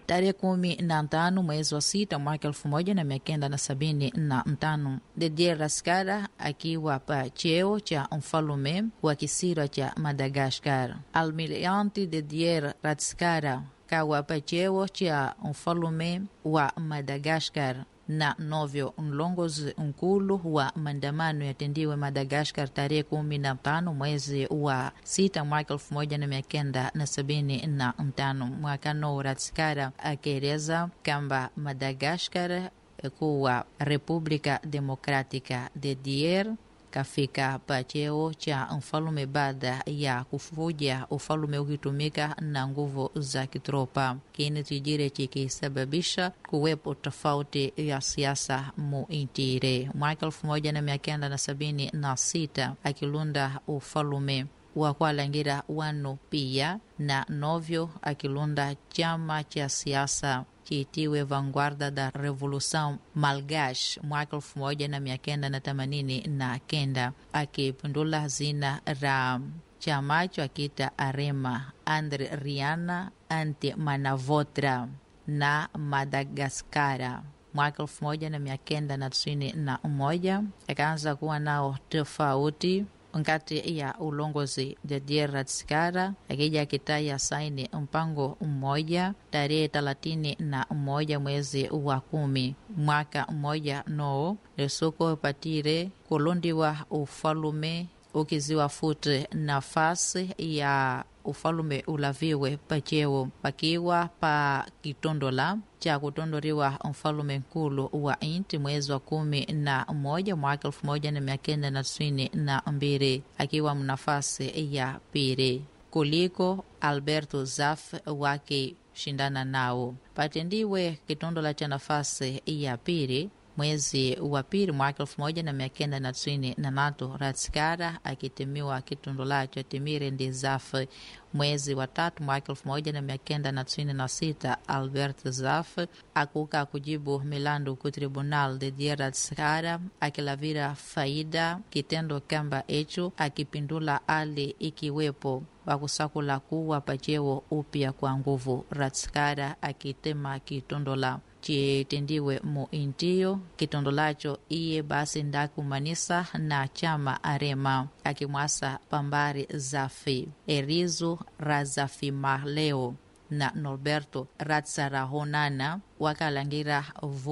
tarehe kumi na tano mwezi wa sita mwaka elfu moja na mia kenda na sabini na tano Didier Raskara akiwa pa cheo cha mfalume wa kisira cha Madagaskar. Almirante Didier Raskara kawa pa cheo cha mfalume wa Madagaskar na novyo mlongozi nkulu wa maandamano yatendiwe Madagaskar tarehe kumi na tano mwezi wa sita mwaka elfu moja na mia kenda na sabini na tano mwakano Ratskara akieleza kwamba Madagaskar kuwa Republika Demokratika de Dier kafika pa cheo cha mfalume baada ya kufuja ufalume ukitumika na nguvu za kitropa, kini tijire chikisababisha kuwepo tofauti ya siasa mu intire. Mwaka elfu moja na mia kenda na sabini na sita akilunda ufalume wa kwalangira wanu pia na novyo akilunda chama cha siasa kiitiwe Vanguarda da Revolução Malgache mwaka elfu moja na mia kenda na themanini na kenda akipindula zina ra chamacho akita Arema Andre Riana ante Manavotra na Madagaskara mwaka elfu moja na mia kenda na tisini na moja akaanza kuwa nao tofauti nkati ya ulongozi Didier Ratskara akija akitaya saini mpango mmoja tarehe thelathini na moja mwezi wa kumi mwaka mmoja no lesuko patire kulundiwa ufalume ukiziwa futi nafasi ya ufalume ulaviwe pacheo pakiwa pa kitondola cha kutondoriwa mfalume nkulu wa inti mwezi wa kumi na moja mwaka elfu moja na mia kenda na tisini na mbili akiwa mnafasi ya pili kuliko Alberto Zaf wake shindana nao patendiwe kitondola cha nafasi ya pili mwezi wa pili mwaka elfu moja na mia kenda na tisini na tatu Ratskara akitimiwa kitundulacho Timire Ndizaf. Mwezi wa tatu mwaka elfu moja na mia kenda na tisini na sita Albert Zaf akuka kujibu milandu ku tribunal de dia Ratskara akilavira faida kitendo kamba echo akipindula ali ikiwepo wakusakula kuwa pacheo upya kwa nguvu Ratskara akitema kitondola chitendiwe mu intiyo kitondolacho iye basi ndakumanisa na chama arema akimwasa pambari zafi erizo razafimaleo na norberto ratsarahonana wakalangira